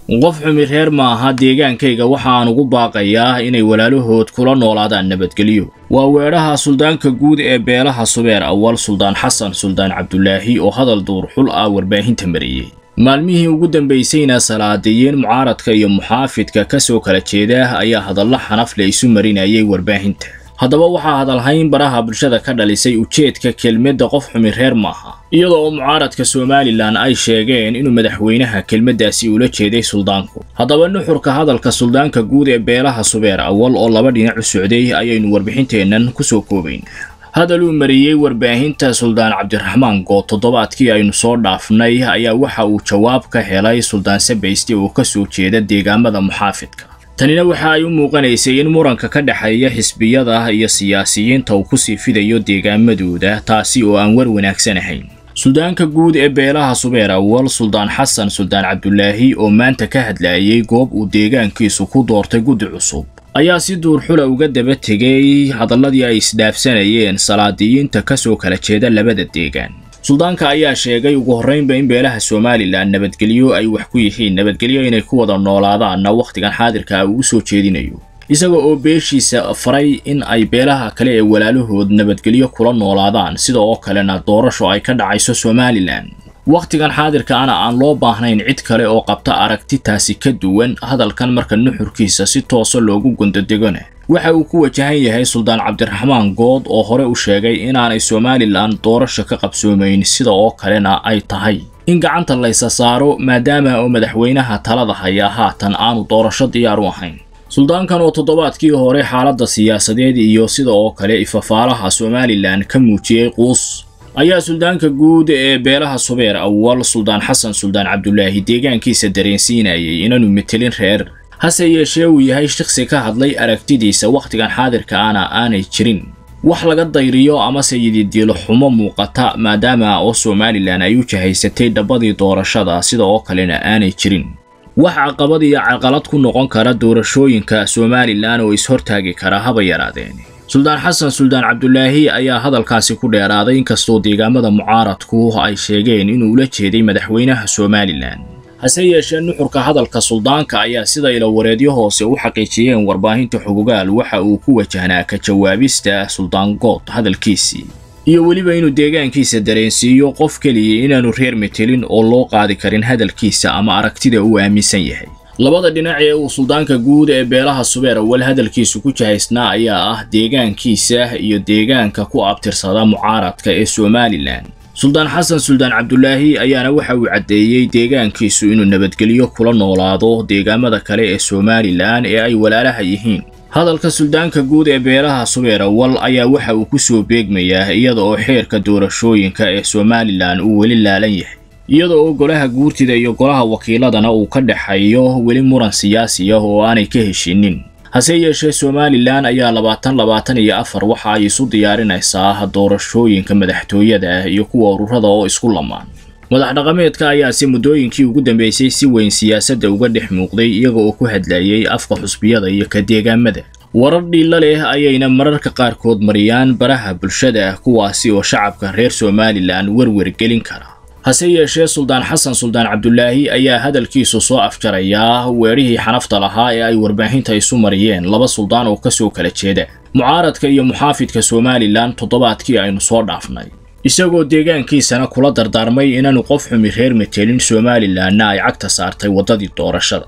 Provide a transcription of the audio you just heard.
qof xumi reer maaha deegaankayga waxa aan ugu baaqayaa inay walaalahood kula noolaadaan nabadgelyo waa weedhaha suldaanka guud ee beelaha subeer awal suldaan xasan suldaan cabdulaahi oo hadal duurxul ah warbaahinta mariyey maalmihii ugu dambaysayna salaadiyeen mucaaradka iyo muxaafidka ka soo kala jeeda ayaa hadallo xanafle isu marinayay warbaahinta haddaba waxaa hadalhayn baraha bulshada ka dhalisay ujeedka kelmadda qof xumi reer maaha iyadoo oo mucaaradka somalilan ay sheegeen inuu madaxweynaha kelmaddaasi ula jeeday suldaanku haddaba nuxurka hadalka suldaanka guud ee beelaha subeer awal oo laba dhinac u socday ayaynu warbixinteennan kusoo koobayn hadal uu mariyey warbaahinta suldaan cabdiraxmaan good toddobaadkii aynu soo dhaafnay ayaa waxa uu jawaab ka helay suldaan sabayste oo ka soo jeeda deegaamada muxaafidka tanina waxa ay u muuqanaysay in muranka ka dhexeeya xisbiyada iyo siyaasiyiinta uu kusii fidayo deegaamadooda taasi oo aan war wanaagsan ahayn suldaanka guud ee beelaha subeer awal suldaan xasan suldaan cabdulaahi oo maanta ka hadlayay goob uu deegaankiisu ku doortay guddi cusub ayaa si duurxula uga daba tegay hadalladii ay isdhaafsanayeen salaadiyiinta ka soo kala jeeda labada deegaan suldaanka ayaa sheegay ugu horraynba in beelaha somalilan nabadgelyo ay wax ku yihiin nabadgelyo inay ku wada noolaadaanna wakhtigan xaadirka uu u soo jeedinayo isaga oo beeshiisa faray in ay beelaha kale ee walaalahood nabadgelyo kula noolaadaan sida oo kalena doorasho ay ka dhacayso somalilan wakhtigan xaadirkaana aan loo baahnayn cid kale oo qabta aragtitaasi ka duwan hadalkan marka nuxurkiisa si toosa loogu gondodegona waxa uu ku wajahan yahay suldaan cabdiraxmaan good oo hore u sheegay inaanay somalilan doorasho ka qabsoomayn sida oo kalena ay tahay in gacanta laysa saaro maadaama oo madaxweynaha talada hayaa haatan aanu doorasho diyaar u ahayn suldaankan oo toddobaadkii hore xaaladda siyaasadeed iyo sida oo kale ifafaalaha somalilan ka muujiyey quus ayaa suldaanka guud ee beelaha subeer awal suldaan xasan suldaan cabdulaahi deegaankiisa dareensiinayay inaanu metelin reer hase yeeshee uu yahay shaqsi ka hadlay aragtidiisa wakhtigan xaadirkaana aanay jirin wax laga dayriyo amase yididiilo xumo muuqata maadaama oo somalilan ay u jahaysatay dhabbadii doorashada sida oo kalena aanay jirin wax caqabad iyo caqalad ku noqon kara doorashooyinka somalilan oo is-hortaagi kara haba yaraadeen suldaan xasan suldaan cabdulaahi ayaa hadalkaasi ku dheeraaday inkastoo deegaamada mucaaradku ay sheegeen inuu ula jeeday madaxweynaha somalilan hase yeeshee nuxurka hadalka suldaanka ayaa sida ilawareedyo hoose u xaqiijiyeen warbaahinta xugugaal waxa uu ku wajahnaa ka jawaabista suldaan good hadalkiisii iyo weliba inuu deegaankiisa dareensiiyo qof keliya inaanu reer metelin oo loo qaadi karin hadalkiisa ama aragtida uu aaminsan yahay labada dhinac ee uu suldaanka guud ee beelaha subeer awal hadalkiisu ku jahaysnaa ayaa ah deegaankiisa iyo deegaanka ku abtirsada mucaaradka ee somalilan suldaan xasan suldaan cabdulaahi ayaana waxa uu caddeeyey deegaankiisu inuu nabadgelyo kula noolaado deegaamada kale ee somalilan ee ay walaalaha yihiin hadalka suldaanka guud ee beelaha subeer awal ayaa waxa uu ku soo beegmayaa iyada oo xeerka doorashooyinka ee somalilan uu weli laalan yahay iyada oo golaha guurtida iyo golaha wakiiladana uu ka dhexeeyo weli muran siyaasi ah oo aanay ka heshinin hase yeeshee somalilan ayaa labaatan labaatan iyo afar waxa ay isu diyaarinaysaa doorashooyinka madaxtooyada iyo kuwa ururada oo isku lamaan madax dhaqameedka ayaase muddooyinkii ugu dambeysay si weyn siyaasadda uga dhex muuqday iyaga oo ku hadlayay afka xusbiyada iyo ka deegaamada warar dhiilla leh ayayna mararka qaarkood mariyaan baraha bulshada kuwaasi oo shacabka reer somalilan werwer gelin kara hase yeeshee suldaan xasan suldaan cabdulaahi ayaa hadalkiisu soo afjarayaa weedhihii xanafta lahaa ee ay warbaahinta isu mariyeen laba suldaan oo ka soo kala jeeda mucaaradka iyo muxaafidka somalilan toddobaadkii aynu soo dhaafnay isagoo deegaankiisana kula dardaarmay inaanu qof xumi reer metelin somalilanna ay cagta saartay waddadii doorashada